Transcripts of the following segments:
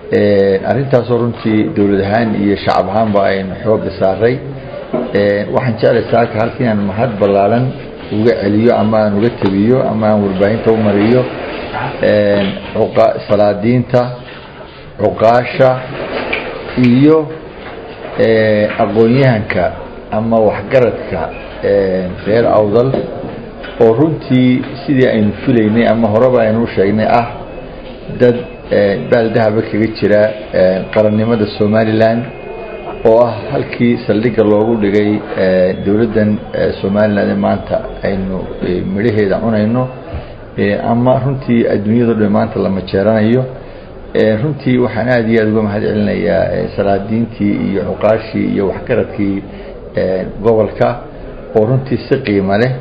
arrintaasoo runtii dowlad ahaan iyo shacab ahaanba aynu xooga saaray waxaan jeclay saaka halka inaan mahad ballaaran uga celiyo ama aan uga tebiyo ama aan warbaahinta u mariyo salaadiinta cuqaasha iyo aqoon-yahanka ama waxgaradka reer awdal oo runtii sidii aynu filaynay ama horeba aynu u sheegnay ah dad baaldahaba kaga jira qarannimada somalilan oo ah halkii saldhigga loogu dhigay dowladdan somalilan ee maanta aynu midhaheeda cunayno ama runtii adduunyado dhan maanta la majeeranayo runtii waxaan aada iyo aada uga mahad celinayaa salaadiintii iyo cuqaashii iyo waxgaradkii gobolka oo runtii si qiimo leh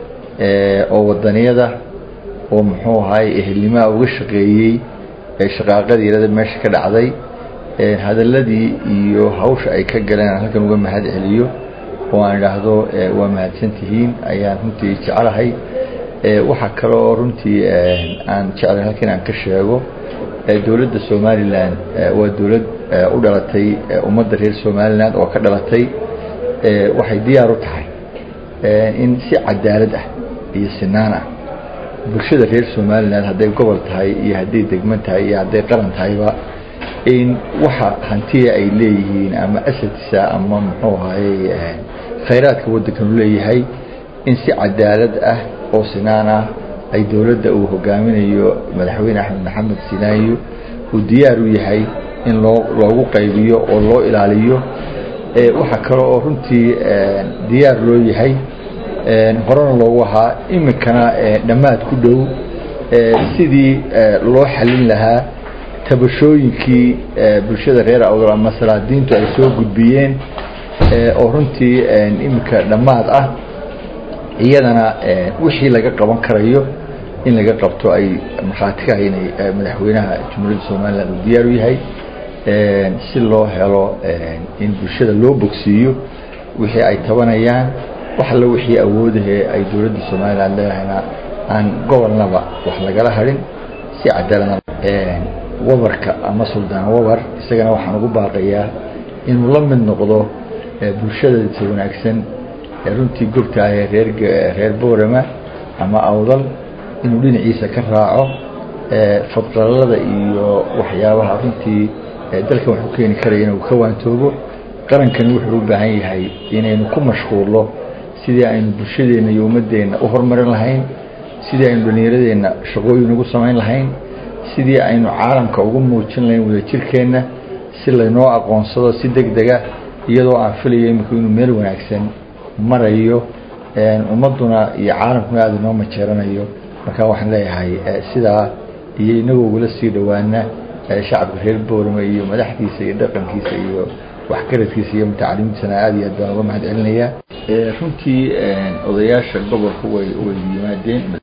oo wadaniyada oo muxuu ahaay ehelnimaa uga shaqeeyey shaqaaqadii yarada meesha ka dhacday hadaladii iyo hawsha ay ka galeen aan halkan uga mahad celiyo oo aan idhaahdo waa mahadsantihiin ayaan runtii jeclahay waxaa kale oo runtii aan jeclay halkan aan ka sheego dowladda somalilan waa dowlad u dhalatay ummadda reer somalilan oo ka dhalatay waxay diyaar u tahay in si cadaalad ah iyo sinaan ah bulshada reer somalilan hadday gobol tahay iyo hadday degman tahay iyo hadday qaran tahayba in waxa hantiya ay leeyihiin ama asadisa ama muxuu ahaye khayraadka waddankanu leeyahay in si cadaalad ah oo sinaan ah ay dowladda uu hogaaminayo madaxweyne axmed maxamed sinaayo uu diyaar u yahay in loo loogu qaybiyo oo loo ilaaliyo waxaa kale oo runtii diyaar loo yahay horena loogu ahaa iminkana dhammaad ku dhow sidii loo xalin lahaa tabashooyinkii bulshada reer awdal ama salaadiintu ay soo gudbiyeen oo runtii iminka dhammaad ah iyadana wixii laga qaban karayo in laga qabto ay markhaati ka haynay madaxweynaha jumhuuriyadda somalilan uu diyaar u yahay si loo helo in bulshada loo bogsiiyo wixii ay tabanayaan wax alla wixii awoodahee ay dowladda somalilan leedahayna aan gobolnaba wax lagala harin si cadaalada wabarka ama suldaan wabar isagana waxaan ugu baaqayaa inuu la mid noqdo bulshadasa wanaagsan runtii gobta ahee reer reer boorama ama awdal inuu dhinaciisa ka raaco fadqalalada iyo waxyaabaha runtii dalkan wax u keeni karaya inuu ka waantoobo qarankani wuxuu u baahan yahay inaynu ku mashquullo sidii aynu bulshadeenna iyo ummadeenna u horumarin lahayn sidii aynu dhallinyaradeenna shaqooyin ugu samayn lahayn sidii aynu caalamka ugu muujin lahayn wadajirkeenna si laynoo aqoonsado si deg dega iyadoo aan filayo iminku inuu meel wanaagsan marayo ummadduna iyo caalamkuna aada inoo majeeranayo marka waxaan leeyahay sidaa iyo inagoo ugula sii dhowaana shacabka reer boorama iyo madaxdiisa iyo dhaqankiisa iyo waxgaradkiisa iyo mutacalimiintiisana aada iyo aad baan uga mahad celinayaa runtii odayaasha gobolku way way yimaadeen